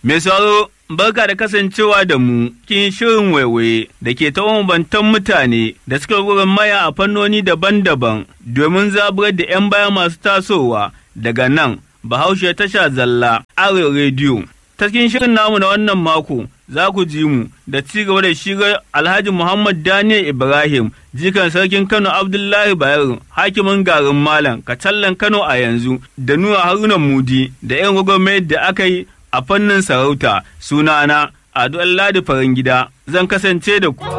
Mai sauro barka da kasancewa da mu cikin shirin waiwaye da ke ta bantan mutane da suka gurin maya a fannoni daban-daban domin zaburar da 'yan baya masu tasowa daga nan Bahaushe tasha zalla Arewa rediyo. Ta cikin shirin namu na wannan mako za ku ji mu da ci gaba da shigar Alhaji Muhammad Daniel Ibrahim jikan sarkin Kano Abdullahi Bayero hakimin garin Malam Kacallan Kano a yanzu da nuna Haruna Mudi da 'yan gwagwarmayar da aka yi a fannin sarauta sunana Ado Ladi Farin Gida zan kasance da ku.